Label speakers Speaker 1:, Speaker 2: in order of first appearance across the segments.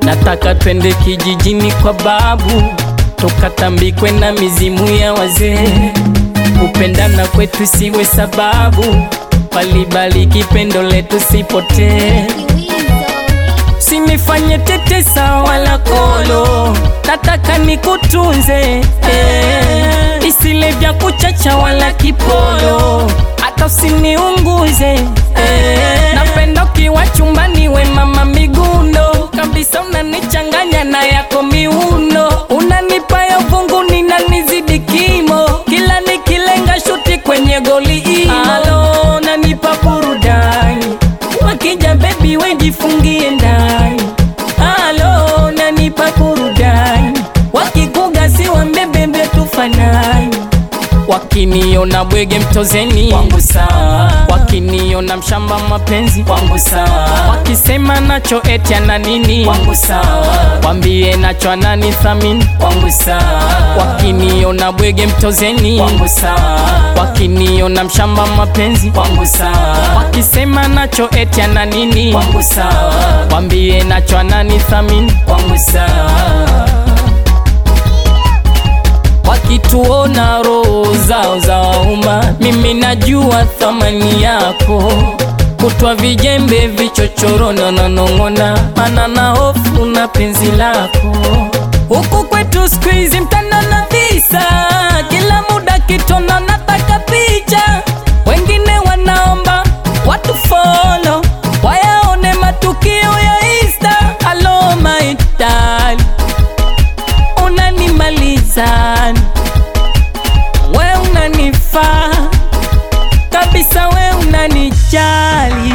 Speaker 1: nataka twende kijijini kwa babu, tukatambikwe na mizimu ya wazee. Kupendana kwetu siwe sababu, palibariki pendo letu sipotee. Usinifanye tetesa wala kolo, nataka nikutunze eh. Isile vya kuchacha wala kipolo, hata usiniunguze eh. Napenda ukiwa chumbani we mama miguno kabisa, unanichanganya na yako miuno, unanipa ya vungu ninanizidi kimo, kila nikilenga shuti kwenye goli imo. Alo, nanipa burudani wakija bebi wejifungie ndani. Alo, nanipa burudani wakikuga si wambebebe tufanani wakiniona bwege mtozeni wangu sawa, wakiniona mshamba mapenzi wangu sawa, wakisema nacho eti ana nini wangu sawa, wambie nacho anani thamini wangu sawa, wakiniona bwege mtozeni wangu sawa, wakiniona mshamba mapenzi wangu sawa, wakisema nacho eti ana nini wangu sawa, wambie nacho anani thamini wangu sawa wakituona roho zao za wauma, mimi najua thamani yako. Kutwa vijembe vichochoro na nanong'ona, mana na hofu na penzi lako. Huku kwetu siku hizi mtandao na visa, kila muda kitona nataka picha, wengine wanaomba watu follow wayaone matukio ya Insta. Hello my darling unanimaliza we unanifaa kabisa, we unanijali,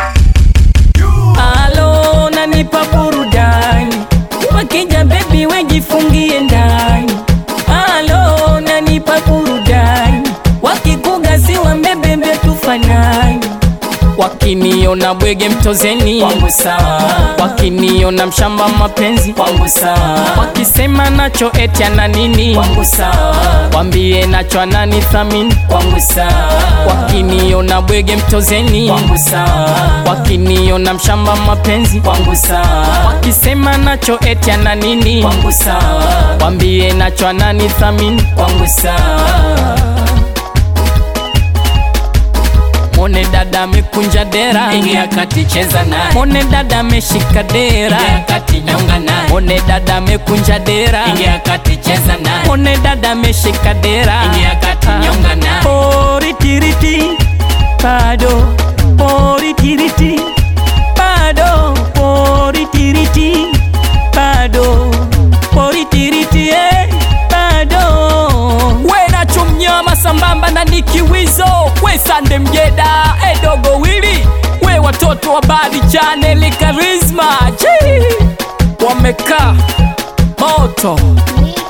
Speaker 1: alo unanipa burudani, wakija bebi wejifungie ndani, alo unanipa burudani, wakikuga si wambebebe tufanani wakiniona bwege mtozeni wangu sawa, wakiniona mshamba mapenzi wangu sawa, wakisema nacho eti ana nini wangu sawa, wambie nacho anani thamini wangu sawa, wakiniona bwege mtozeni wangu sawa, wakiniona mshamba mapenzi wangu sawa, wakisema nacho eti ana nini wangu sawa, wambie nacho anani thamini wangu sawa. Mone dada amekunja dera,
Speaker 2: Ingia kati cheza naye,
Speaker 1: mone dada ameshika dera,
Speaker 2: ingia kati nyonga naye,
Speaker 1: mone dada amekunja dera,
Speaker 2: ingia kati cheza naye,
Speaker 1: mone dada ameshika dera,
Speaker 2: ingia kati nyonga naye,
Speaker 1: poritiriti bado poritiriti bado poritiriti bado poritiriti eh, bado we nacho mnyama sambamba na nikiwizo we sande mjeda edogo wili we watoto wa badi chaneli karisma chi wamekaa moto
Speaker 3: Mix